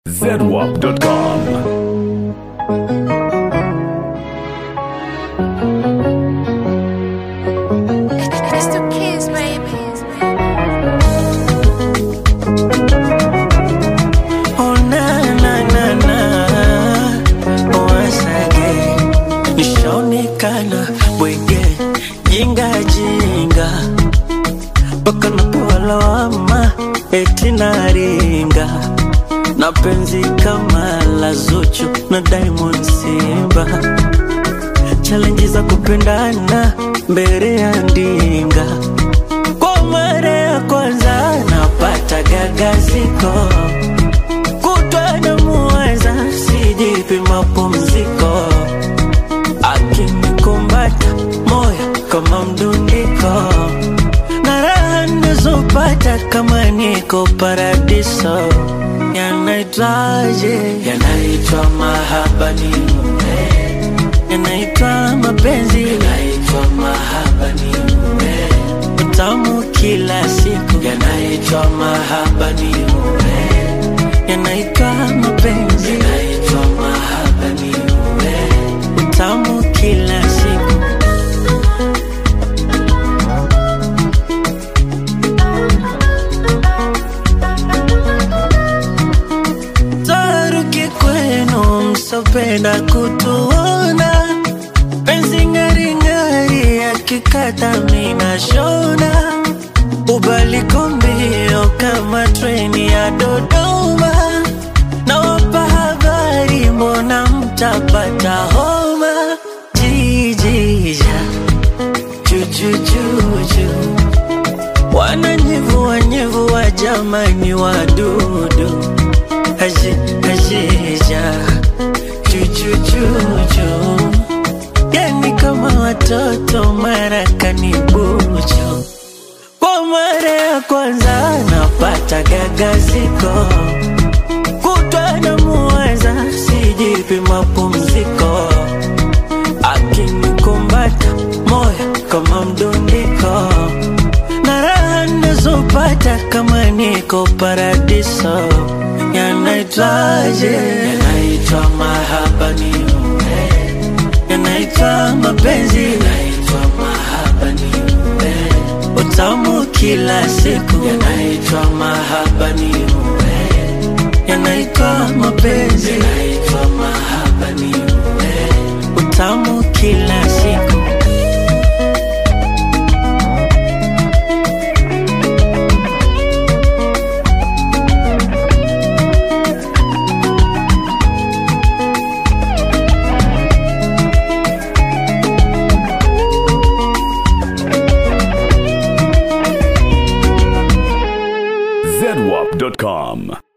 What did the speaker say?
zedwap.com. It's the kids, baby. Oh na na na na Once again Nishaonekana bwege Jinga jinga Mpaka napewa lawama Eti naringa Na penzi kama la Zuchu na Diamond Simba Challenge za kupendana mbele ya ndinga Kwa mara ya kwanza napata gagaziko kutwa na muweza sijipi mapumziko akinikumbata moyo kama mdundiko na raha nizopata kama niko paradiso yanaitwaje yanaitwa mahaba ni yanaitwa mapenzi yanaitwa mahaba ni utamu kila siku yanaitwa mahaba ni yanaitwa mapenzi yanaitwa mahaba ni utamu kila siku taruki kwenu msopenda kutuona penzi ngaringari akikata mina shona ubaliko mbio kama treni ya Dodoma nawapa habari, mbona mtapata homa? Jijija chuchuchuchu wananyevua nyevua, jamani wadudu aje ajeja chuchuchuchu yani kama watoto marakani bucho kwa mara ya kwanza napata gagaziko kutwa na muweza sijipi mapumziko akinikumbata moyo kama mdundiko na raha nazopata kama niko paradiso yanaitwaje yanaitwa mahaba ni yanaitwa mapenzi yanaitwa mahaba ni utamu kila siku yanaitwa mahaba ni yanaitwa mapenzi yanaitwa mahaba ni utamu kila siku zedwap.com.